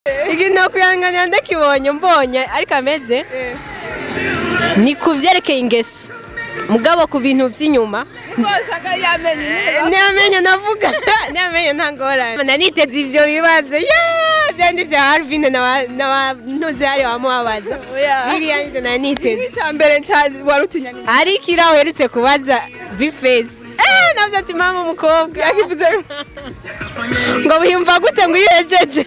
ikintu nakwihanganira ndakibonye mbonye ariko ameze ni ku byerekeye ingeso mugabo ku bintu by'inyuma ntamenye navuga ntamenye nta ngorane naniteze ibyo bibazo yeee byandi bya harvin n'abantuze hari wamubabaza biriya nibyo naniteze icya mbere wari utinya ni ariko iriya uherutse kubaza bifesi eee nabyo ati mama umukobwa yakivuze ngo wiyumva gute ngo iyo uhejeje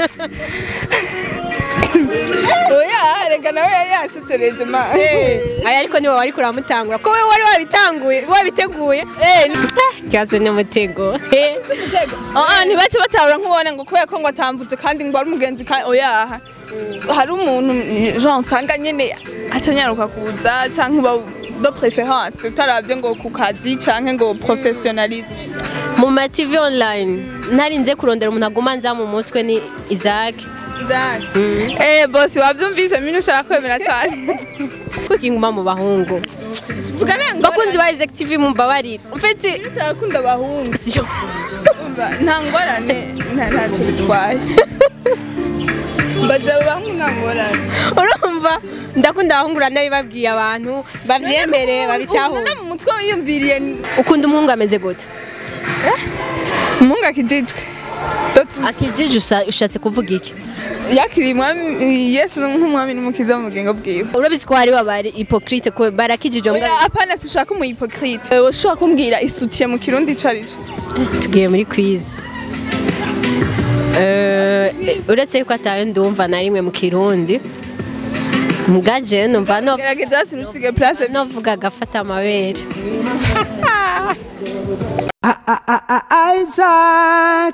oya reka nawe yari yasutse regima aya ariko niwe wari kuramutangura ko wowe wari wabitanguye wabiteguye ikibazo ni umutego ntibace batabura nk'ubone ngo kubera ko ngo atambutse kandi ngo ari umugenzi kandi oya hari umuntu jean nsanga nyine atanyaruka kuza cyangwa uba do preference utarabye ngo ku kazi cyangwa ngo professionalisme mu ma tv online ntarinze kurondera umuntu aguma nza mu mutwe ni isaac eh bosi wabyumvise mimi ushaka kwemera cyane kuko inguma mu bahungu vuga nengo bakunzi ba isaac tv mumbabarire mfite ushaka kunda abahungu siyo Umva, nta ngorane nta- ntacyo bitwaye mbaza abo bahungu nta ngorane urumva ndakunda abahungu uranabibabwiye abantu babyemere babitahure Ubona mu mutwe wiyumviriye ukunda umuhungu ameze gute umuhungu akijijwe akijije usa- ushatse kuvuga iki yakiriye umwami yesu nk'umwami n'umukiza mu bugingo bwiwe urabizi ko hari babari hipokrite ko barakijije mbwa Oya, apana sishaka umu hypocrite ushobora kumbwira isutiye mu kirundi icarico tugiye muri quiz Eh, uretse yuko atawe ndumva na rimwe mu kirundi mugaje numva no gerageza hasi ntusige place novuga agafata amabere Isaac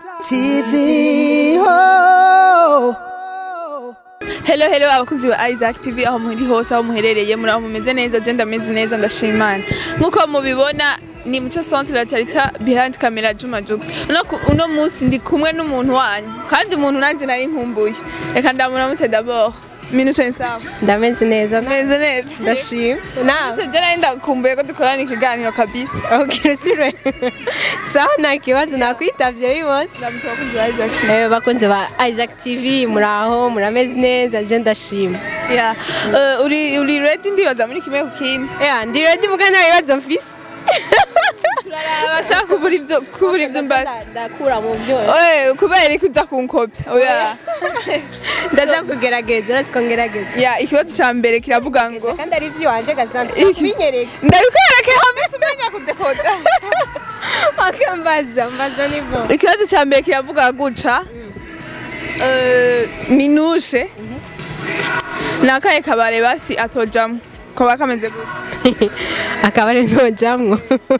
TV. Oh. hello hello abakunzi ba Isaac TV aho muri hose aho muherereye muri aho mumeze neza je ndameze neza ndashima Imana nkuko mubibona ni muco centre la tarita behind camera Juma Jux uno, ku- uno musi ndi kumwe n'umuntu wanyu kandi umuntu nanje nari nkumbuye reka ndamuramutse d'abord minushe nsaba ndameze neza meze neza ndashima nawe Ese je nari ndakumbuye ko dukorana ikiganiro kabisa okay usubire sawa nta kibazo nakwitavye bibona ndamutse abakunzi ba Isaac TV Eh, bakunze ba Isaac TV muraho murameze neza je ndashima yeah. uh, uri uri ready ndibaza muri kimwe ku kindi yeah, ndi ready muga nta bibazo mfise abashaka kubura ibyo kubura ibyo mbaza ndakura mu byo Oye, kubera iki uza kunkopya oya ndaza kugerageza urasi ko ngerageza ya ikibazo cya mbere kiravuga ngo kandi ari iby'iwanje gasante Iki? binyereka ndabikwereke hamwe tumenya kudekoda wakambaza mbaza nivo ikibazo cya mbere kiravuga guca eh, minushe ni akahe kabare basi atojamo kaba kameze gutya akabare ntojamwo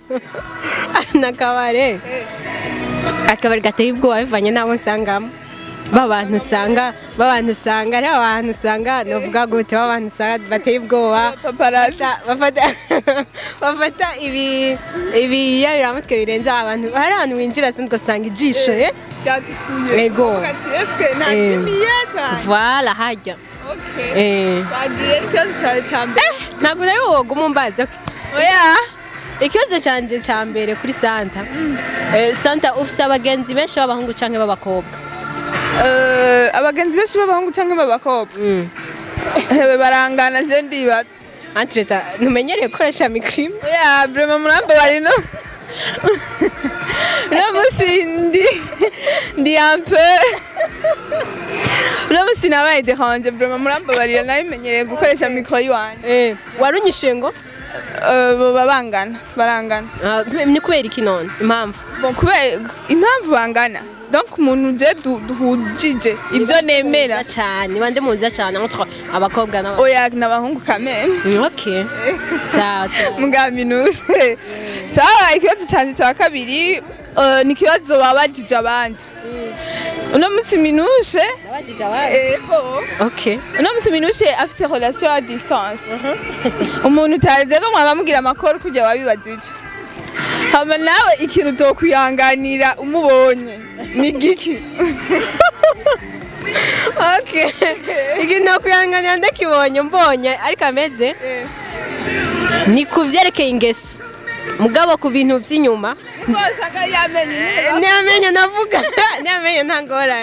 nakabare akabare gateye ubwoba bivanye n'abo nsangamo babantu usanga babantu usanga ari abantu usanga novuga gute babantu usanga bateye ubwoba paparazzi Bafata- bafata bafata ibi ibiyayuramutwe birenze abantu hari ahantu winjira sindi ugasanga ijisho eh ryatukuye Ego. Uvuga ati, eske nazimiye cyane vala hajya Okay. eh bagiye ikibazo cyawe cya mbere ntabwo nawe woguma umbaza oya ikibazo cyanjye cya mbere kuri santa Eh, santa ufite abagenzi benshi b'abahungu cyangwa b'abakobwa Eh, abagenzi benshi b'abahungu cyangwa b'abakobwa hewe barangana je ndibaza antireta ntumenyereye gukoresha mikirimo oya brema murambe bari no uno munsi ndi ndi ampe uno munsi nabaye deranje brema murambe barira nabimenyereye gukoresha mikoro yiwanje wari unyishyuye ngo Eh, baba bangana barangana Ah, ni kubera iki none impamvu bon kubera impamvu bangana donc umuntu je du- duhujije ibyo nemera Muza cyane bande muza cyane entre abakobwa n'abahungu oya n'abahungu kamene Mm, okay sawa mugaminuje sawa ikibazo cyanjye cya kabiri eh, ni ikibazo babajije abandi uno munsi minushe ego okay uno munsi minushe afite relation à distance umuntu utazi ko mwaba mubwira amakuru kujya wabibajije hama nawe ikintu utokwihanganira umubonye ni giki okay ikintu nakwihanganira ndakibonye mbonye ariko ameze ni ku byerekeye ingeso mugabo ku bintu by'inyuma rwose akari yamenye ntiyamenye navuga ntiyamenye nta ngorane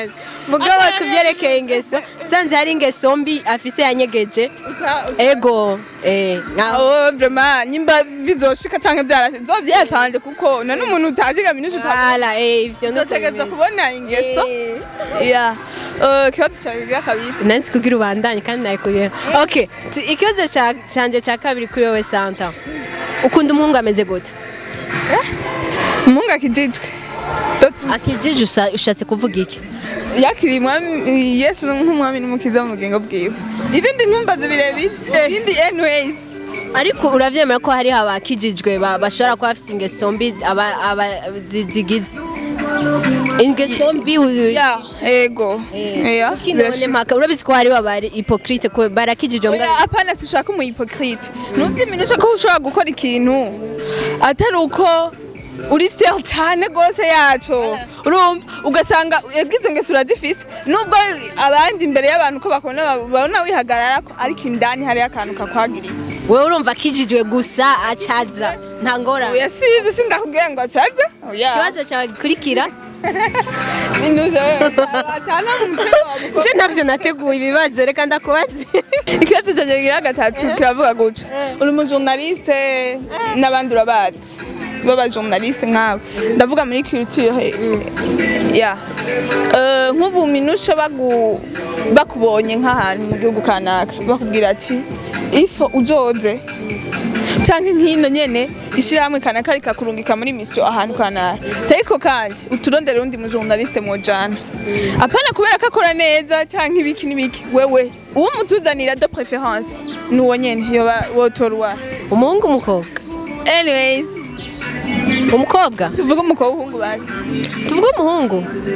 mugabo kubyerekeye ingeso sanze hari ingeso mbi afise yanyegeje ego eh nkaho aho vrema nyimba bizoshika canke byarashe zo byatanze kuko none umuntu utaziga minushi utazi ala eh ivyo no uzotegereza kubona ingeso ya Eh, ikibazo cyabigira kabiri nansi kugira ubandanye kandi nayikuye okay tu- ikibazo ca- canje ca kabiri kuri wowe santa ukunda umuhungu ameze gute umuhungu akijijwe akijije usa- ushatse kuvuga iki yakiriye umwami yesu nk'umwami n'umukiza mu bugingo bwiwe ibindi ntumbaze birebire ibindi anyways ariko uravyemera ko hariho abakijijwe ba- bashobora kuba bafise ingeso mbi aba- aba- zi- zigize ingeso mbi u- ya ego ya Kuki none mpaka urabizi ko hariho abari hypocrite ko barakijijwe mbwa Oya, apana sishaka umu hypocrite ntuzimenyesha ko ushobora gukora ikintu atari uko uri fier cyane rwose yaco urumva ugasanga yagize ngeso urazifise nubwo abandi imbere y'abantu ko bakubona babona wihagarara ko ariko indani hariyo akantu kakwagiritse wewe urumva akijijwe gusa acaza nta ngorane oya sizi sindakubwiye ngo acaze oya ikibazo cyawe gikurikira Induje atana mu mutwe wawe nje ntabyo nateguye ibibazo reka ndakubaze ikibazo cyanjye kigira gatatu kiravuga guca uri umujournaliste n'abandi urabazi b'abajournaliste nkawe ndavuga muri culture ya Eh, nk'ubu minushe bagu bakubonye nk'ahantu mu gihugu kanaka bakubwira ati ifo uzoze canke nk'ino nyene ishirahamwe kanaka rikakurungika muri mission ahantu kanaka ariko kandi uturondere undi mujournaliste mujana apana kubera ko akora neza canke ibiki n'ibiki wewe uwo mutuzanira de préférence nuwo nyene yoba wotorwa umuhungu umukobwa anyways umukobwa tuvuge umukobwa uhungu bazi tuvuge umuhungu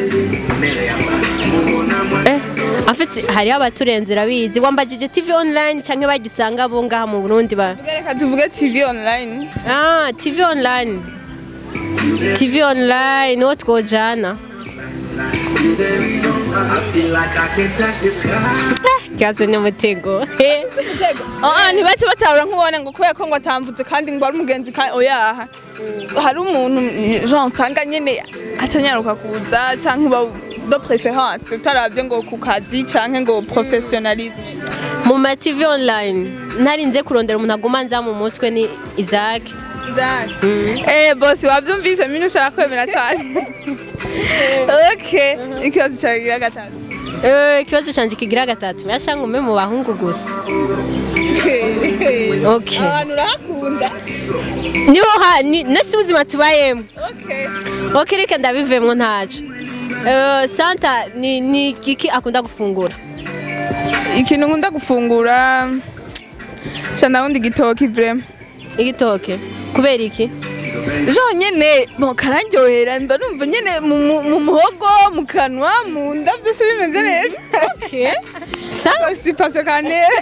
eh afite hariho abaturenze urabizi wambajije tv online cyangwa bagisanga abo ngaha mu burundi ba Tuvuge reka tuvuge tv online ah tv online tv online uwo twojana kibazo ni umutego Ah, ntibace batabura nk'ubone ngo kubera ko ngo atamvutse kandi ngo ari umugenzi kandi oyaha hari umuntu jean nsanga nyene atanyaruka kuza canke uba de préférence utaravye ngo ku kazi canke ngo professionnalisme mu ma tv online ntarinze kurondera umuntu aguma nza mu mutwe ni isaac Izaki. Eh boss wavyumvise mimi ushaka kwemera cyane okay ikibazo cyawe gira gatatu Eh, ikibazo canje kigira gatatu yashanga ume mu bahungu gusa okay abantu urahakunda niho ha ni nasi ubuzima tubayemo okay okay reka ndabivemo ntaco Eh, santa ni ni kiki akunda gufungura ikintu nkunda gufungura cyane wundi gitoki vrema igitoke kubera iki jo nyene bo kararyohera mba numva nyene mu mu- mu muhogo mu kanwa mu nda byose bimeze neza okay sa constipation kanera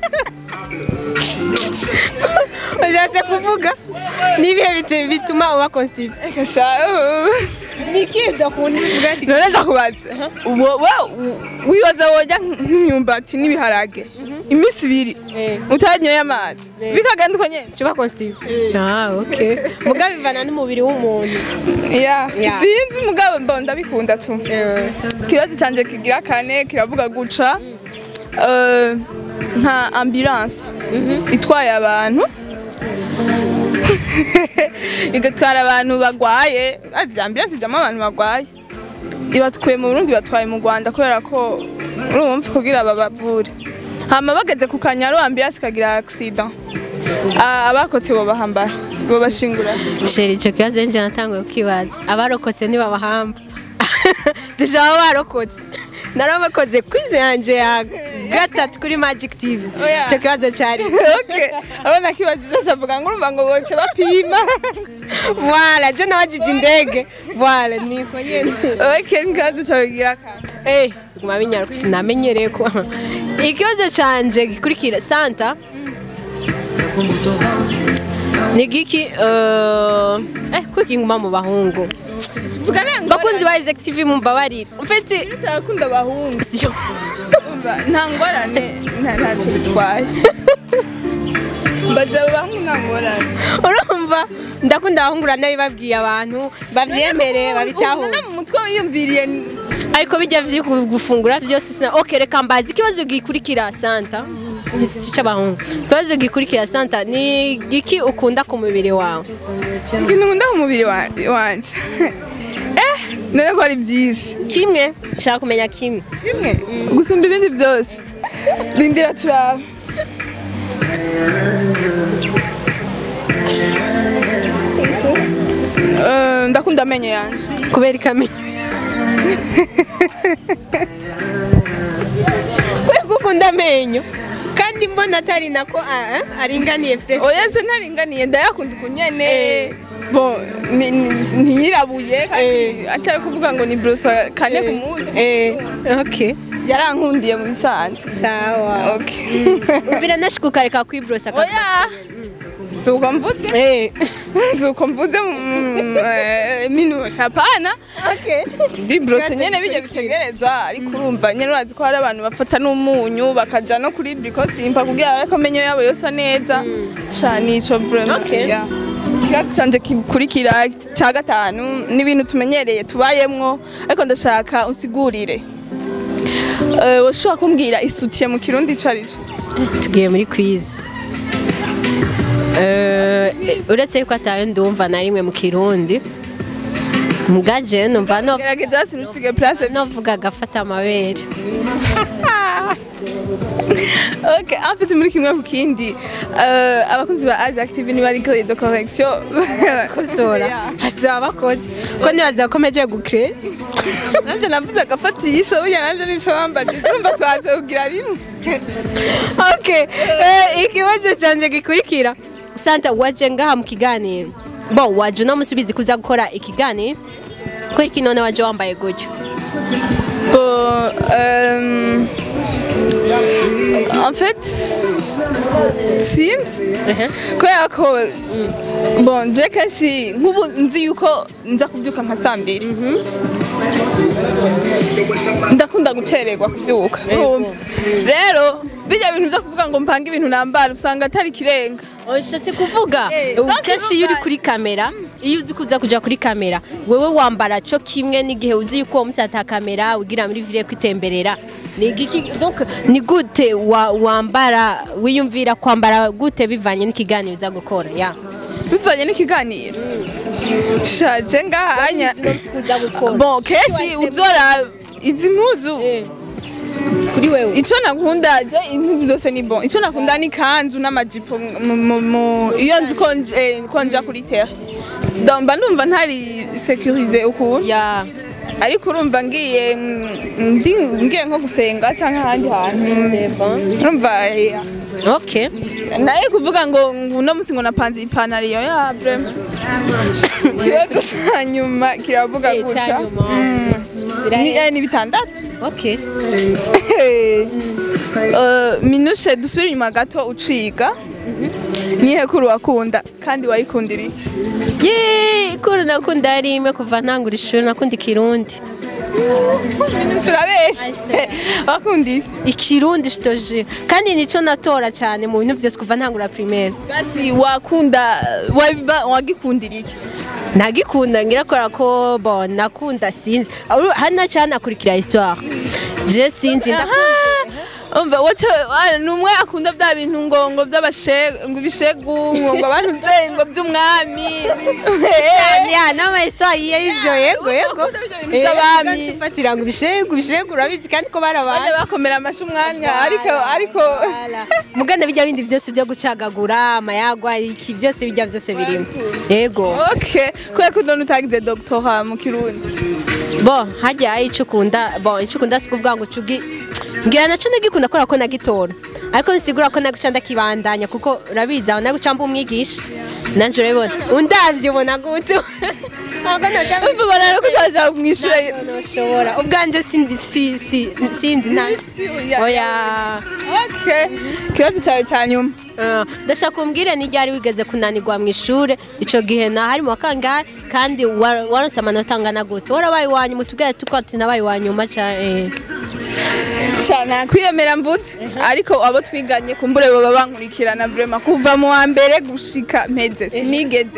ushatse kuvuga nibihe bite- bituma uba constipe kasha ni iki udakunda uvuga ati none ndakubaza uwo wa- wibaza woja nk'imyumbati n'ibiharage iminsi ibiri Eh. utanyoye amazi Eh. bikagenda uko nyene cuba constipe ah okay mugabo bivana n'umubiri w'umuntu Yeah. Yeah. sinzi mugabo mba ndabikunda tu ikibazo cyanjye kigira kane kiravuga guca eh, nka ambulance itwaye abantu igatwara abantu bagwaye azi ambulance ijyamo abantu bagwaye ibatwaye mu Burundi batwaye mu Rwanda kubera ko urumva kugira babavure hama bageze ku kanyaru ambulance ikagira accident Ah, abakotse bo bahambara bo bashingura sheri icyo kibazo njye natanguye kukibaza abarokotse ntibabahamba dushaka barokotse narabakoze kwize yanjye ya gatatu kuri magic tv Oya. icyo kibazo cyari okay abana kibaziza cavuga ngo urumva ngo boce bapima wala je nabajije indege wala niko nyene okay nkazo cabigira kana eh guma binyaruka namenyereye ko ikibazo canje gikurikira santa ni giki eh eh kuki nguma mu bahungu vuga nango bakunzi ba Isaac TV mumbabarire mfite cyakunda abahungu siyo umva nta ngorane nta ntacyo bitwaye mbaza abo bahungu nta ngorane urumva ndakunda abahungu nabibabwiye abantu babyemere babitahure ubona mu mutwe wiyumviriye ariko bijya vyo gufungura vyose sina okay reka mbazi ikibazo gikurikira santa si c'abahungu ikibazo gikurikira santa ni giki ukunda ku mubiri wawe ikintu nkunda ku mubiri wa- wanje eh none ko ari byinshi kimwe nshaka kumenya kimwe kimwe gusumba ibindi byose rindira turaba Eh, ndakunda amenyo yanje kubera ikamenya kubera ko ukunda amenyo kandi mbona atari nako ah, ah, aringaniye fresh oya se ntaringaniye ndayakunda uku nyene Eh. bon ni- ni- ntiyirabuye kandi atari kuvuga ngo ni brosa kane ku munsi eh okay yarankundiye mu bisanzwe sawa okay biranashika ukareka kwibrosa ka oya si uko mvuze eh si uko mvuze mm, eh, minuta hapana okay ndi brose nyene bijya bitegerezwa ariko urumva nyene urazi ko hari abantu bafata n'umunyu bakaja no kuri brikosimpa kugira ariko amenyo yabo yosa neza sha nico vraiment Okay. yeah. ikibazo canje gikurikira cya gatanu ni ibintu tumenyereye tubayemwo ariko ndashaka unsigurire Eh, woshobora kumbwira isutiye mu kirundi ico ari co tugiye muri quiz Eh, uretse yuko atayo ndumva na rimwe mu kirundi mugaje numva no gerageza simusige place novuga agafata amabere Ok, en fait muri kimwe ku kindi eh, abakunzi ba Isaac TV ni bari de correction kosora hazaba bakoze ko nibaza bakomeje gukre nanje navuze agafatisha burya nanje nico bambajije urumva twaze kugira bimwe okay eh, ikibazo canje gikurikira santa waje ngaha mu kiganiro bon waje unamusubizi kuza gukora ikiganiro ko iki none waje wambaye gutyo Bon, euh, en fait sinzi kubera ko bon je kenshi nk'ubu nzi yuko nza kubyuka nka saa mbiri ndakunda gucererwa kubyuka urumva rero bijya bintu byo kuvuga ngo mpange ibintu nambara usanga atari ikirenga ushatse kuvuga Eh, ubu donc kenshi iyo uri urumva- kuri kamera iyo uzi kuza kuja kuri kamera wewe wambara co kimwe n'igihe uzi yuko uwo musi ata kamera ugira muri vire kwitemberera ni igiki donc ni gute wa, wambara wiyumvira kwambara gute bivanye n'ikiganiro uza gukora ya bivanye n'ikiganiro shaje ngahanya uza gukora bon kenshi uzora izi mpuzu kuri wewe ico nakunda je impuzu zose ni bon ico nakunda ni kanzu n'amajipo mu- mu- mu- iyo nzi ko nj- eh, ko nja kuri terre Donc, mba ndumva ntari sécurisé ukuntu ya ariko urumva ngiye mm, ndi ngiye nko gusenga cyangwa ahandi hantu c'est bon urumva eh, okay naye kuvuga ngo ngo uno musi ngo napanze ipantaro iyo ya vraiment ikibazo cya nyuma kiravuga Eh, gutya ca nyuma. Mm. Birahe- Ni- eh, ni bitandatu okay Eh, minushe dusubire inyuma gato uciga nihe kuri wakunda kandi wayikundiriye ye kuri nakunda ari imwe kuva ntangura ishuri nakunda ikirundi minushe urabeshe wakundiye ikirundi shitoje kandi nico natora cyane mu bintu vyose kuva ntangura primaire basi wakunda wabiba- wagikundiriye nagikunda ngirakora ko bon nakunda sinzi Uru- hana cyane akurikira histoire je sinzi ndakunda umva waca ah, ni umwe akunda bya bintu ngo ngo by'abashegu ngo ibishegu ngo ngo abantu nze ngo by'umwami ya nama histoire yiye ivyo yego yego by'abami fatira ngo ibishegu ibishegu urabizi kandi ko bajya barabana bakomera amashyi umwanya ariko ariko muganda bijya bindi byose byo gucagagura amayagwa iki byose bijya byose birimo yego okay kubera ko none utagize doctora mu kirundi bo hajya icyo ukunda bo icyo ukunda si ukuvuga ngo ucugi ngira naco nagikunda kubera ko nagitora ariko bisigura ko naguca ndakibandanya kuko urabizi aho naguca mba umwigisha nanje urabibona undavye ubona gute ntabwo noja umva barara ko utaja mu ishuri noshobora ubwanje sin- si- si- sinzi nta oya okay ikibazo cyawe cya nyuma Ah, ndashaka kumbwire ni ryari wigeze kunanirwa mu ishure ico gihe nahari mu wakangahe kandi wa- waronse amanota angana gute warabaye iwanyuma utubwire tuko ati nabaye iwanyuma ca eh. cyane kwiyemera mvutse ariko abo twiganye kumbure baba bankurikirana vrema kuva mu wa mbere gushika mpeze sinigeze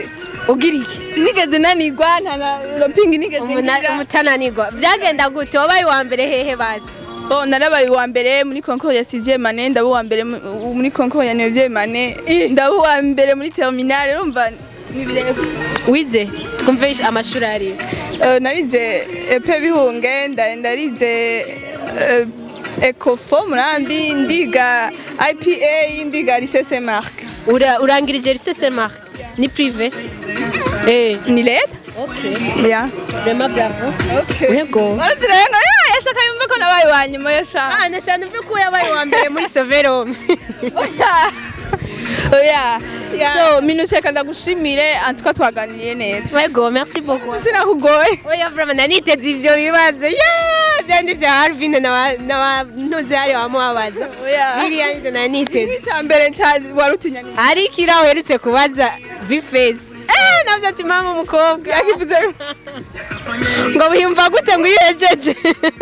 ugira iki sinigeze nanigwa nta na ropingi nigeze Umuna- ngira umutananirwa byagenda gute wabaye uwa mbere hehe basi Bon, narabaye uwa mbere muri concours ya 6e mane ndaba uwa mbere mu- muri concours ya 9e mane ndaba uwa mbere muri terminale urumva ni birefu wize twumve amashuri ari Eh, narize epe bihunge nda- ndarize eh, ecofo murambi ndiga ipa ndiga lycée mark Ura- urangirije lycée Saint Marc ni privé eh ni leta okay ya vraiment bravo okay yego Baraturenga ya yashaka yumve ko nabaye wa nyuma yashaka ah nashana mve ko yabaye uwa mbere muri Soverom oya so minusheka ndagushimire antuka twaganiriye neza yego merci beaucoup sinakugoye oya vraiment naniteze ivyo bibazo yeah byandi vya Harvin na na ntuzi hari wamubabaza oya biriya nivyo naniteze icya mbere cya warutinya ni ariko iraho uherutse kubaza bifesi eh navyo ati mama umukobwa yakivuze ngo wiyumva gute ngo iyo uhejeje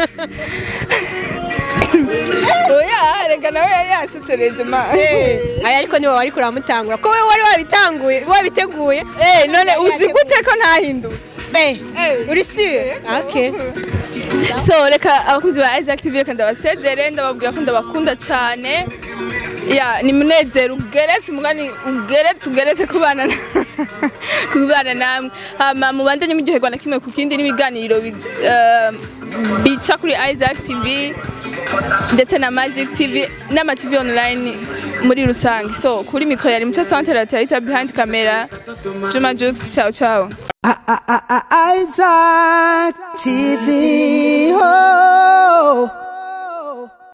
oya reka nawe yari yasutse rejima aya ariko niwe wari kuramutangura ko we wari wabitanguye wabiteguye Eh, none uzi gute ko ntahinduwe Eh, uri sure okay so reka abakunzi ba Isaac TV reka ndabasezere ndababwira ko ndabakunda cyane ya ni munezero ugeretse umugani ugeretse ugeretse kubana na- kubana namwe hama mubandanye muryoherwa na kimwe ku kindi n'ibiganiro bi- eh, bica kuri Isaac TV ndetse na Magic TV n'ama TV online muri rusange so kuri mikoro yari muco centre la Tarita behind camera Juma Jux ciao ciao Isaac TV. Oh.